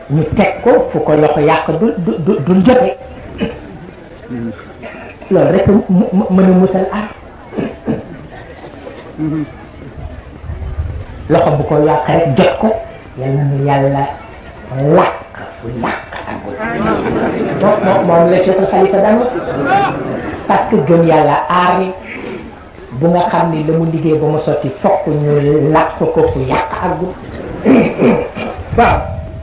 ñu teg ko fu ko loxo yàq du du du jote loolu rek mën a musal aar loxo bu ko yàq rek jot ko yal na nu yàlla làkk fu yàq agul moom moom moom la Cheikh Khalifa daan wax parce que gëm yàlla aar bu nga xam ni la mu liggéey ba mu sotti fokk ñu làkk ko fu yàq agul waaw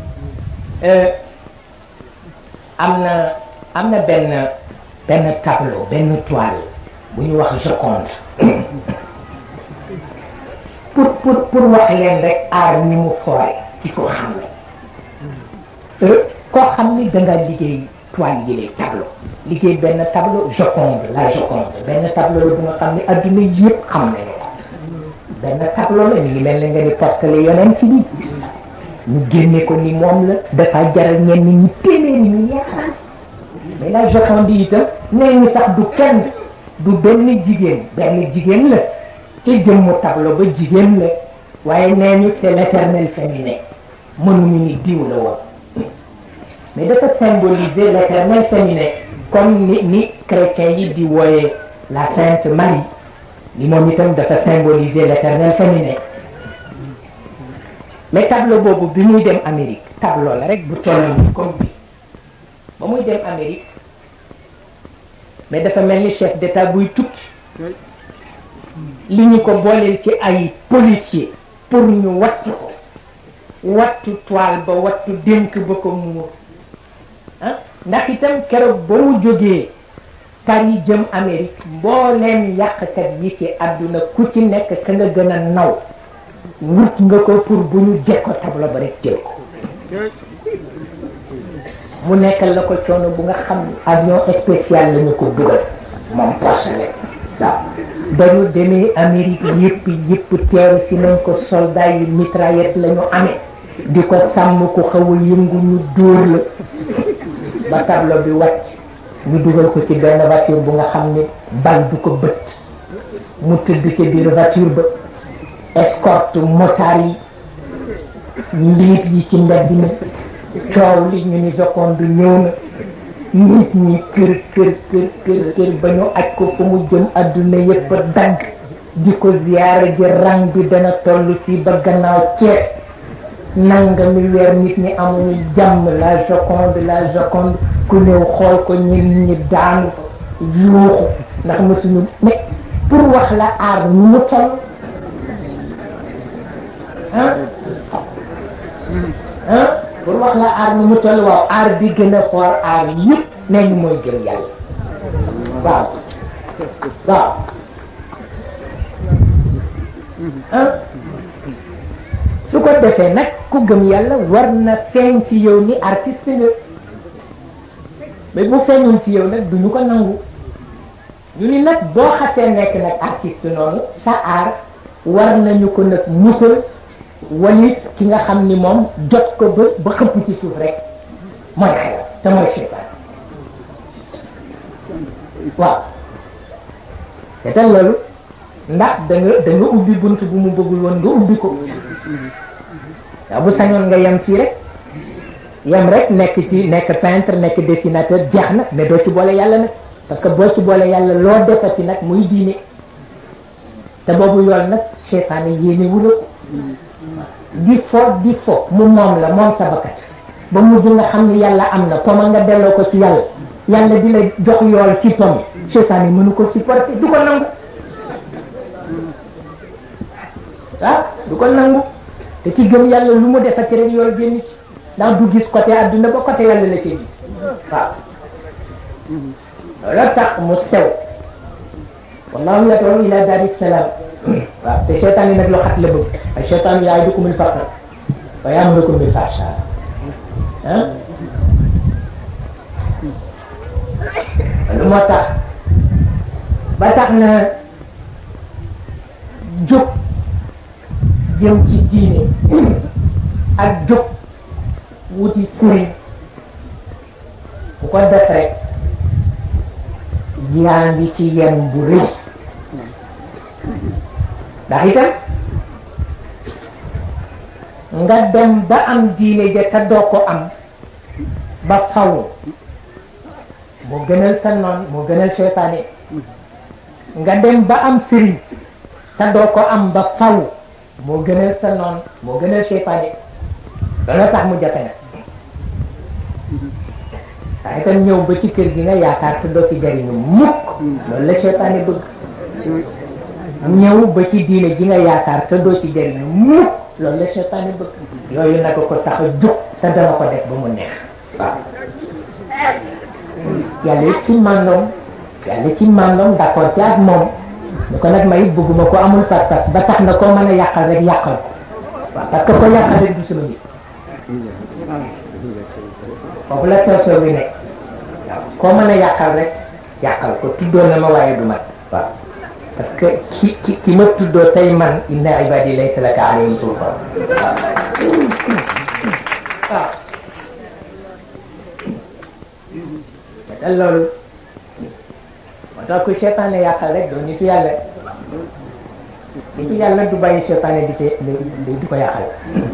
am na am na benn benn tableau benn toile bu ñu wax Joconde pour pour pour wax leen rek aar ni mu foore ci ko xam ne koo xam ni da nga liggéey toile yi lay tableau liggéey benn tableau Joconde la Joconde benn tableau la bu nga xam ne adduna yëpp xam nañu ko benn tableau la ñu ngi mel ne nga ni portale yonent ci bi ñu génne ko ni moom la dafa jaral ñenn ñi téeméeri ñu yaakaar mais la Joconde itam nee ñu sax du kenn du benn jigéen benn jigéen la ca jëmmu tableau ba jigéen la waaye nee ñu c'est l'éternel féminin mënuñu ni diw la woon mais dafa symboliser l'éternel féminin comme ni ni chrétiens yi di wooye la Sainte Marie li moom itam dafa symboliser l'éternel féminin mais tableau boobu bi muy dem Amérique tableau la rek bu toll nii comme bi ba muy dem Amérique mais dafa mel ni chef d'état buy tukki li ñu ko booleel ci ay policier pour ñu wattu ko wattu toile ba wattu dénk ba ko muur ah ndax itam keroog ba mu jógee Paris jëm Amérique mbooleem yàqkat yi ci àdduna ku ci nekk ka nga gën a naw wut nga ko pour bu ñu jekko tableau ba rek jël ko mu nekkal la ko coono bu nga xam avion spécial la ñu ko dugal moom porcelaine waaw ba ñu demee Amérique yëpp yëpp teeru si nañ ko soldat yi mitraillette la ñu amee di ko sàmm ku xaw a yëngu ñu dóor la ba tableau bi wàcc ñu dugal ko ci benn voiture bu nga xam ne bal du ko bët mu tëdd ci biir voiture ba escorte motard yi liit yi ci mbedd mi coow li ñu ni Joconde ñëw na nit ñi kër kër kër kër kër ba ñu aj ko fu mu jëm adduna yëpp dagg di ko ziyaara ji rang bi dana toll fii ba gannaaw Cees nanga mi weer nit ñi amuñu jàmm la Joconde la Joconde ku ñëw xool ko ñun ñi daanu yuuxu ndax mësuñu mais pour wax la aar ñu mu toll ah ah pour wax la aar ni mu toll waaw aar bi gën a xool aar yëpp nee ñu mooy gëm yàlla waaw waaw ah su ko defee nag ku gëm yàlla war na feeñ ci yow ni artiste nga mais bu feeñul ci yow nag duñu ko nangu ñu ni nag boo xasee nekk nag artiste noonu sa aar war nañu ko nag musal walis ki nga xam ni moom jot ko ba ba xëpp ci suuf rek mooy xelam te mooy seytaan waaw te tal loolu ndax da nga da nga ubbi bunt bu mu bëggul woon nga ubbi ko waaw bu sañoon nga yem fii rek yem rek nekk ci nekk peintre nekk dessinateur jeex na mais doo ci boole yàlla nag parce que boo ci boole yàlla loo defati nag muy diine te boobu yoon nag seytaane yéene wula ko di fo di fo mu moom la moom sa bakkat ba mujj nga xam ni yàlla am na poma nga delloo ko ci yàlla yàlla di la jox yool ci pom seytaan yi mënu ko supporter du ko nangu ah du ko nangu te ci gëm yàlla lu mu defati rek yool génn ci ndax du gis côté adduna ba côté yàlla la ci gis waaw loolu tax mu sew wallahu yad'u ila daari salaam waaw te seytaan yi nag loo xat la bëgg ay seytaan ya'idukumul faqra wa ya'murukum bil fahsha ah lu moo tax ba tax na jóg jëm ci diine ak jóg wuti sëriñ bu ko def rek yaa ngi ci yen bu rëy ndax itam nga dem ba am diine ja te doo ko am ba faw moo gënal sa noon moo gënal seytaane nga dem ba am sëriñ te doo ko am ba faw moo gënal sa noon moo gënal seytaane loolu tax mu jafe nag waaye itam ñëw ba ci kër gi nga yaakaar te doo fi jariñu mukk loolu la seytaane bëgg ñëw ba ci diine ji nga yaakaar te doo ci jariñu mukk loolu la seytaane bëgg yooyu naka ko tax a jóg te dana ko def ba mu neex waaw yàlla ci màndoom yàlla ci màndoom d'accord ci ak moom ñu ko nag may bëgguma ko amul pas-pas ba tax na koo mën a yàqal rek yàqal ko waaw parce que ko yàqal rek du sama nit foofu la sew sew bi nekk waaw koo mën a yàqal rek yàqal ko tuddoo na ma waaye du mat waaw parce que ki ki ki ma tuddoo tey man inna ibadi laysa laka alayhim sultan waaw waaw te loolu moo tax ku seetaane yàqal rek doo nitu yàlla nitu yàlla du bàyyi seetaane di ci di ko yàqal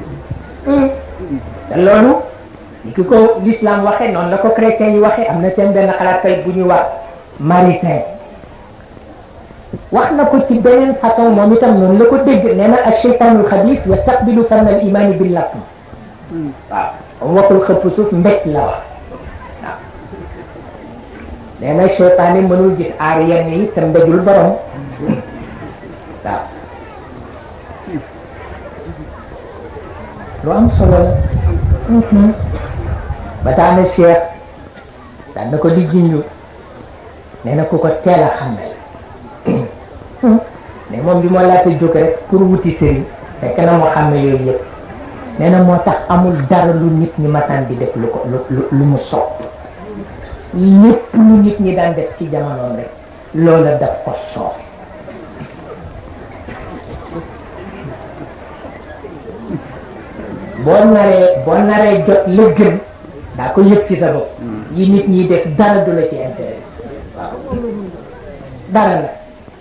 te loolu ni ki ko l'islam waxe noonu la ko chrétien yi waxe am na seen benn xalaatkay bu ñuy wax maritain wax na ko ci beneen façon moom itam noonu la ko dégg nee na acheytaanul xabis yastaqbilu fann al imani bil latm waaw am waxul xëpp suuf mbéj la wax waaw nee na cheytaane mënul gis aar yenn yi te mbéjul borom waaw lu am solo la ba tax na cheikh daan na ko di junju nee na ku ko teel a xam ne mais moom bi moo laata jóg rek pour wuti sëriñ fekk na moo xam ne yooyu yëpp nee na moo tax amul dara lu nit ñi masaan di def lu ko lu lu mu sopp lépp lu nit ñi daan def ci jamonoom rek loola daf ko soof boo naree boo naree jot la gën daa ko yëg ci sa bopp yi nit ñi def dara du la ci intérêt waaw dara la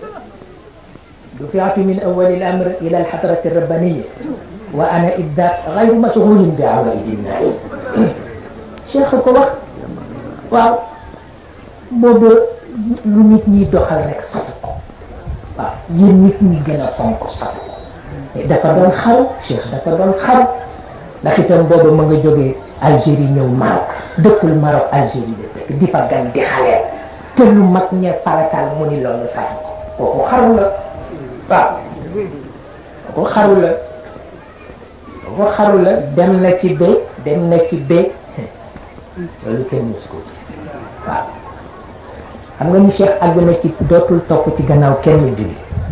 دفعت من أول الأمر إلى الحضرة الربانية وأنا إذا غير مشغول بعوائد الناس شيخ ko wax waaw boobu lu nit ñi doxal rek safu ko waaw yéen nit ñi gën a fonk safu ko dafa doon xaru cheikh dafa doon xaru ndax itam boobu ma nga jógee Algérie ñëw Maroc dëkkul Maroc Algérie de dëkk di fa gan di xaleel te lu mag ñe farataal mu ni loolu safu ko kooku xaru la waaw kooku xaru la kooku xaru la dem na ci bé dem na ci bé loolu kenn mus ko waaw xam nga ni Cheikh àgg na ci dootul topp ci gannaaw kenn julli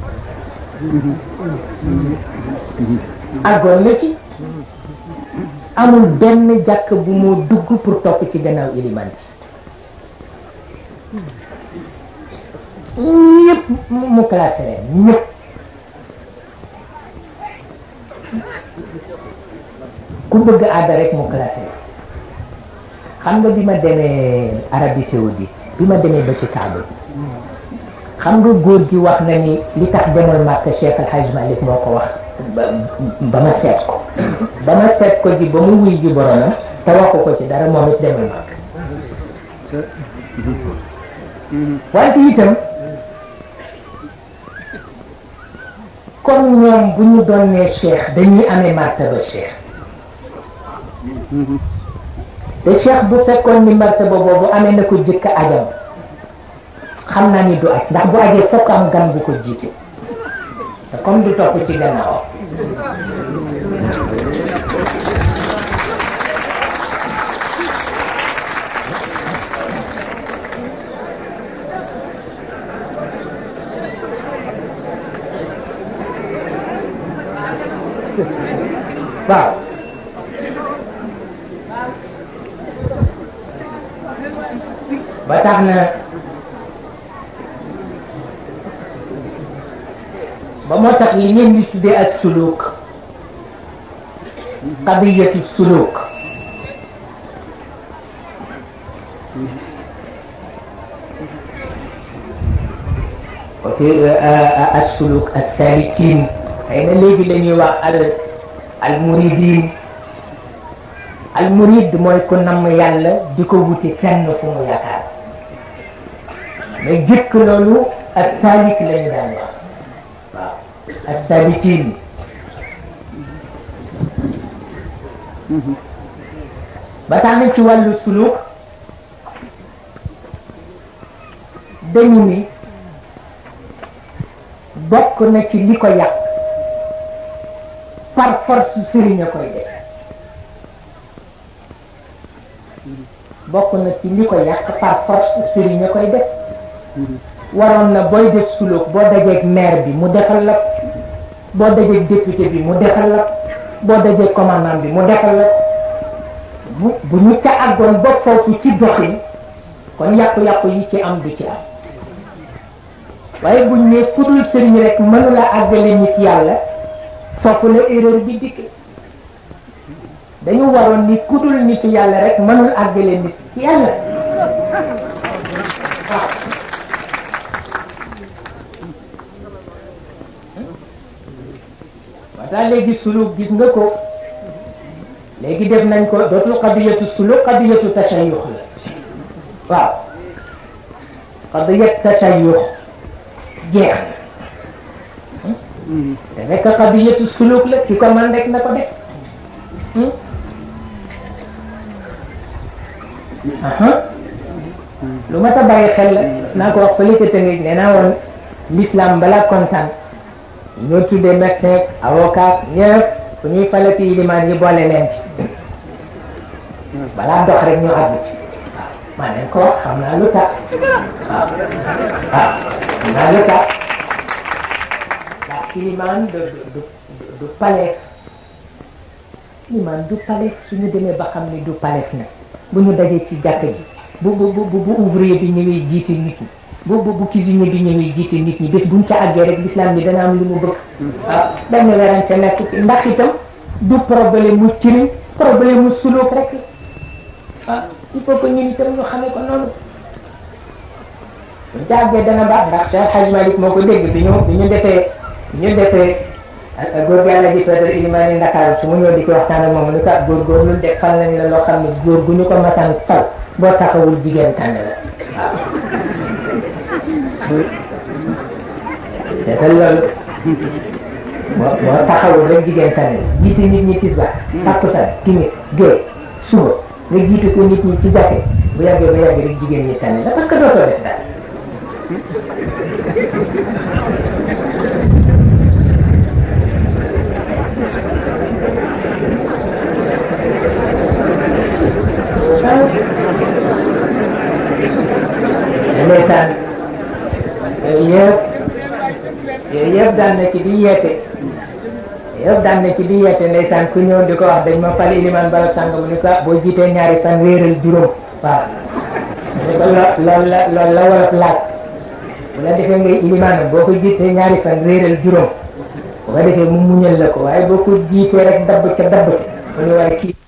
àggoon na ci amul benn jàkk bu moo dugg pour topp ci gannaaw iliman ci ñëpp mu classé leen ñëpp ku bëgg aada rek mu classé xam nga bi ma demee Arabie Saoudite bi ma demee ba ci Kaaba xam nga góor gi wax na ni li tax demal Màkka Cheikh Al Hadj Malick moo ko wax ba ma seet ko ba ma seet ko ji ba mu wuy ji boromam te waxu ko ci dara moom it demal Màkka wante itam comme ñoom bu ñu doon nee cheikh dañuy amee martaba cheikh te cheikh bu fekkoon ni martaba boobu amee na ko jëkk ajam xam naa ni du aj ndax bu ajee fokk am gan bu ko jiite te comme du topp ci gannaawam waaw ba tax na ba moo tax li ngeen di tuddee ak suluk qadiyatu suluk وفي السلوك السالكين xëy na léegi la ñuy wax al al muridin al murid mooy ku namm yàlla di ko wuti fenn fu mu yaakaar mais jëkk loolu ak saalik la ñu daan wax waaw ak saalikin ba tax na ci wàllu suluk dañu ni bokk na ci li ko yàq par force sëriñ a koy def bokk na ci li ko yàq par force sëriñ a koy def waroon na booy def suluk boo dajeeg maire bi mu defal la boo dajeeg député bi mu defal la boo dajeeg commandant bi mu defal la bu bu ñu ca àggoon ba foofu ci doxin kon yàqu-yàqu yi ci am du ci am waaye buñ ne kudul sëriñ rek mënula àggale nit yàlla foofu la erreur bi dikk dañu waroon ni kudul nitu yàlla rek mënul àggale nit ci yàlla waaw léegi suluk gis nga ko léegi def nañ ko dootul qadiyatu suluk qadiyatu tashayux la waaw qadiyat tashayux jeex na te fekk qadiyatu suluk la ki ko man rek na ko def lu ma ta bàyyi xel la naa ko wax fële ca tëngëj nee naa woon l'islam balaa kontaan ñoo tuddee médecin avocat ñëpp fu ñuy falati ilimaan yi boole leen ci balaa dox rek ñu àgg ci waaw maa leen ko wax xam naa lu tax waaw waaw xam naa lu tax ndax ilimaan du du du paleef ilimaan du paleef suñu demee ba xam ni du paleef nag bu ñu dajee ci jàkk ji bu bu bu bu ouvrier bi ñëwee jiite nit ñi bu bu bu cuisinier bi ñëwee jiite nit ñi bés buñ ca àggee rek l'islam bi dana am lu mu bëgg waaw benn werante nekk ci ndax itam du problème mu ciriñ problème mu suluk rek ah il faut que ñun itam ñu xamee ko noonu buñ ca àggee dana baax ndax Cheikh Hadj Malick moo ko dégg bi ñu bi ñu defee bi ñu defee góor yàlla ji Pedro Ilimani Ndakaaru su mu ñëw di ci waxtaan ak moom lu ko góor góor lu def fal nañ la loo xam ne góor gu ñu ko masaan fal boo taxawul jigéen tànn la waaw seetal loolu boo boo taxawul rek jigéen tànn jiite nit ñi tisbaar takkusaan timis gée suba nga jiite ko nit ñi ci jàkke bu yàggee ba yàggee rek jigéen ñi tànn la parce que dootoo def dara ndeysaan yooyu yëpp yooyu yëpp daan na ci di yeete yëpp daan na ci di yeete ndeysaan ku ñëw di ko wax dañ ma fal iliman bala sàng mu ni ko boo jiitee ñaari fan wéeral juróom waaw ni ko loolu la loolu la wolof laaj bu la defee ngay iliman boo ko jiitee ñaari fan wéeral juróom bu ko defee mu muñal la ko waaye boo ko jiitee rek dabb ca dabb ca mu ni waaye kii